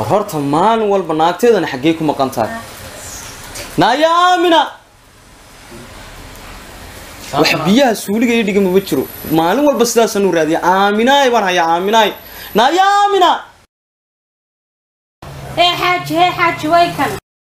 war horta maalin walba naagteedana xaggey ku maqan tahay naaya aamina wax biyaha suuliga ii dhigama ma jiro maalin walba sidaasaan u raadiya aaminaay baan hayaa aaminaay naaya aamina hee xaaji hee xaaji way kan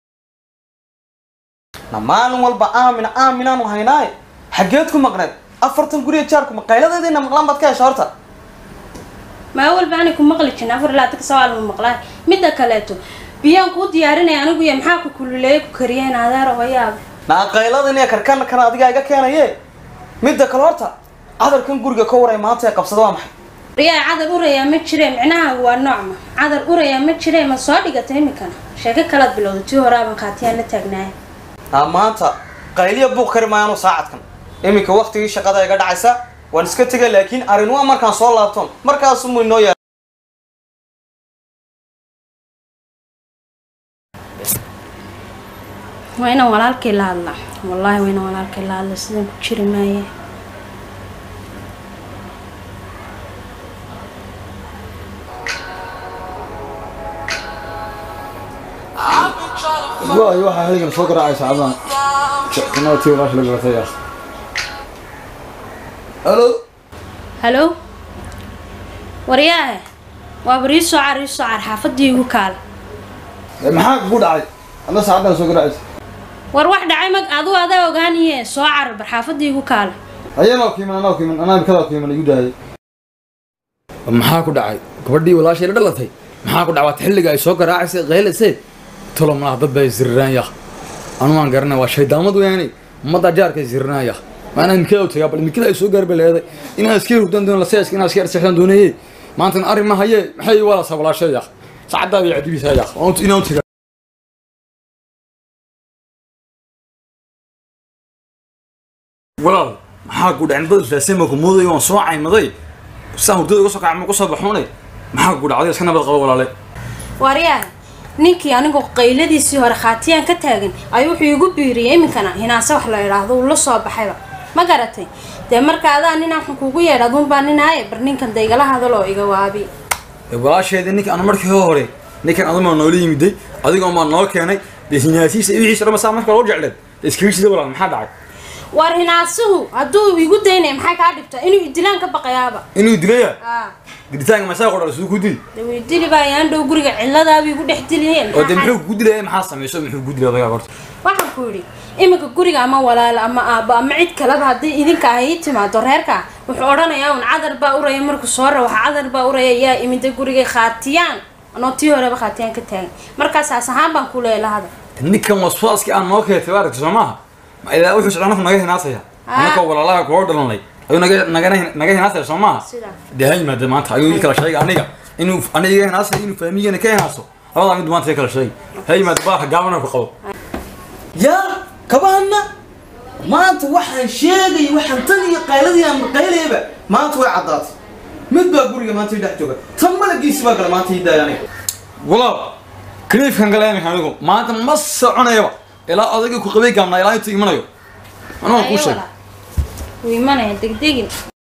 na maalin walba aamina aaminaanu haynaay xaggeed ku maqneed afartan guriga jaarku maqayladeediina maqlaan baad ka hesha horta maa walba ani ku maqli jirin afar ilaa tanka sawaal ma maqlaan midda kaleeto biyaan kuu diyaarinaya anigu iyo maxaa ku kululeeyay ku kariyeen adeer hoyaab naaqayladan iyo karkan kan adigaa iga keenaye midda kale horta cadarkan guriga ka waray maanta ee qabsada waa maxay riyaa cadar urayaa ma jire micnaha waa noocma cadar urayaa ma jire ma soo dhigata iminkana sheeko kalaad bilowda tii horaaban qaatiyaan la taagnaaya aa maanta qayliya buuq kari maayaanu saacadkan iminka waktigii shaqada iga dhacaysa waan iska tegay laakiin arrin waa markaan soo laabtoon markaasumuu inoo yaa waa inaan walaalkay la hadlaa wallaahi waa inaan walaalkay la hadla sidan ku jiri maaye waayo waxaa xilligan soo garaacaysa cadan kanada tii walaash la garatay ah halo halo waryaahe waa bar ii soo car ii soo car xaafadii igu kaala Eh, maxaa kugu dhacay adna saacadan soo garaacaysa war wax dhacay mag aduu adaa ogaaniye soo car bar xaafadii igu kaala ayanaa ku iman anaa ku iman anaa kadaa ku iman igu daayay maxaa ku dhacay gabadhii walaashay la dhalatay maxaa ku dhacay xilliga ay soo garaacaysay qeylaysay tolo malaha dad bay ziriraanya anu waan garanay waa shaydaamad weyaani ummadda jaarka ziriraanya maanaa imikada u tagaa bal imikada ay soo gaarba leeday inaan iska hurdan doono laseeska inaan iska arseexdan doonayey maantana arrin ma haye maxay walaasa walaashaya saacaddaa bay cadibisaaya inaan u tagaa walaal maxaa ku dhacay dad islaasema ku mooday waan soo caymaday saa hurdada uga soo kacay ma ku soo baxoonay maxaa ku dhacday iska nabad qabo walaale waryaahe ninkii anigu qayladiisii hore khaatiyaan ka taagan ayuu wuxuu igu biiriyay iminkana hinaase wax la idhaahdo uu la soo baxayba ma garatay dee marka adaa ninaa waxaan kuugu yeedha aduunbaa ninaaye bar ninkan daygala hadaloo iga waabi walaasheedii ninka aan markii hore ninkan aduma noola yimiday adigoo maa noo keenay dee hinaasiisa iyo wixiisa dhama saa marka loo jecleen iskaga sida walaal maxaa dhacay war hinaasuhu hadduu igu daynaya maxay kaa dhibta inuu idilaan ka baqayaaba inuu dilaya aa dilitaanka masaa qodhal siduu ku dili dee way dili baa yaan dhow guriga ciladaaba igu dhex diliyeen oo dee muxuu ku dilaya maxaa samayso muxuu ku dilay odagaa horta waxaan ku yidhi iminka guriga ama walaalo ama aabbo ama cid kaleba haddii idinka ay ii timaado reerka wuxuu odhanayaa un cadar baa uraya markuu soo rawaxa cadar baa uraya yaa imida gurigay khaatiyaan anoo tii horeba khaatiyaan ka taagan markaasaas ahaan baan ku leeya lahada ninkan waswaaskii aan noo keetay waa aragtay soo maaha ma ilaa wuxuu socdaa naga hinaasaya Ah. anakoo walaalaha koo dhalanay ayuu naga naga naga hinaasaya soo maaha sidaa dee ha yimaada maanta ayuu ii kala sheegay aniga inuu aniga iga hinaasayo inuu faamigana ka hinaaso labadaa mid maanta ii kala sheegay ha yimaada baa gaabana ku qabo yaa kabahana maanta waxaan sheegay waxaan tan iyo qayladii aan qaylayaba maanta way caddaatay mid baa guriga maanta ii dhex jooga tan malagiisi baa gala maanta ii daaya aniga walaal kaliifkan gala iminka anigu maanta ma soconayaba ilaa odayga ku qabay gaabnaa ilaa intuu imanayo anuga kuu sheeg wuu imanaya degdegin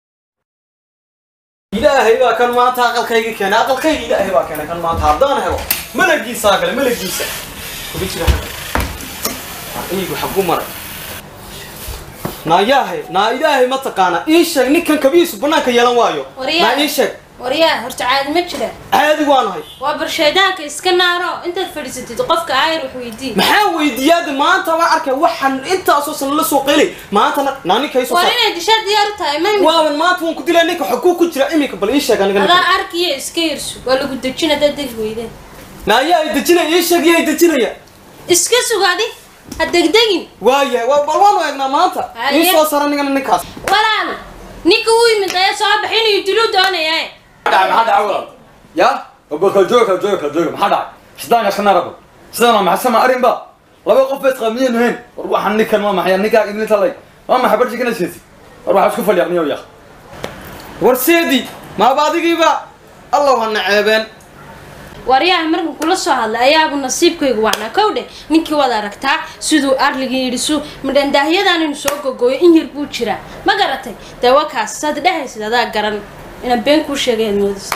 ilaahay baa kan maanta aqalkayga keenay aqalkayga ilaahay baa keenay kan maanta haddaan helo malagiisaa gale malagiisa kuga jira xagga iigu xagu maray naa yaahay naa ilaahay ma taqaana ii sheeg ninkan kabihiisu banaanka yeelan waayo Waryaa. naa ii sheeg waryaa horta caadi ma jira caadi waanahay waa barshaydaanka iska naaro intaad fadhiisatid qofka aayar wax weydii maxaa weydiiyaada maanta waan arkay waxaan intaasoo sana la soo qaylay maantana naa ninka ii soo war saar inay dishaa diyaar u tahay ma waaban maanta waan ku dilay ninka xoguu ku jira iminka bal ii sheeg aniga ninka. adaa arkiyo iska yirsu waa lagu dejin haddaad degi weydeen naa yaa i dejinaya ii sheeg yaa i dejinaya iska sugadi ha degdegin waayahay waa bal waanu eegnaa maanta Haye. ii soo sara ningana ninkaas walaal ninka uu yimid ayaa soo baxay inuu dilu doonaya dhacay maxaa dhacay walaal ya baba kala jooga kala jooga kala jooga maxaa dhacay sidaanka iska naarabo sidaan waa maxay sama arrin ba laba qof bay isqaamiyeen hayn war waxaan ninkan waa maxay ninkaa idin talay waa maxay barji kana siisi war waxaa isku fadhiya yaa warseedi maaba adigiiba allow ha naceebeen waryaha markan kula soo hadlay ayaabu nasiibkaygu wacnaa kow dheh ninkii waad aragtaa siduu arligii yidhi su madhandaahyadaan inuu soo gogooyo in yar buu jiraa ma garatay dee wakaas saad dhehaysid adaa garan inaan been kuu sheegay aad moodaysa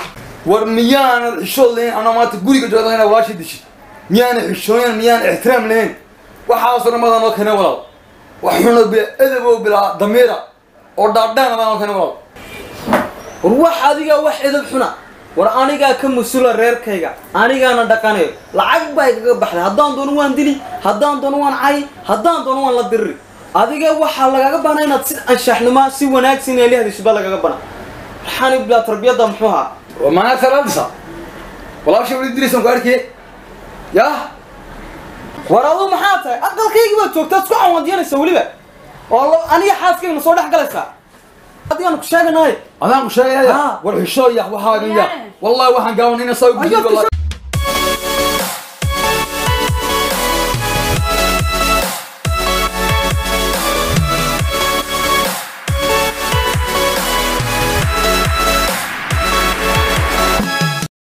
war miyaanad xishood lahayn anaa maanta guriga joogda inaa walaashii dishid miyaana xishooyan miyaan ixtiraam lahayn waxaasoo dhan madan oo keenay walaal wax xuno bila edabo bilaa damiira oo dhaadhaan adaan oo keenay walaal war wax adigaa wax edab xuna war anigaa ka mas-uula reerkayga anigaana dhaqanayo lacag baa igaga baxday haddaan doono waan dili haddaan doono waan cay haddaan doono waan la diriri adiga waxaa lagaga bana inaad si anshaxnimo si wanaagsan inay la hadishid baa lagaga bana waxaani bilaa tarbiyadda muxuu ahaa waa maanaa talaadisa walaashii wali diraysan ku arkee yaa war adu maxaa tahay aqalkaygii baad joogtaa isku cawaandiyanaysa weliba oo lo- aniga xaaskayna soo dhex galaysaa adigaanu ku sheeganahay adaan ku sheegaya Ah. war xishooya waxaa ya Yaare. wallahi waxaan gaawanayna saa Ayaad ku gudbi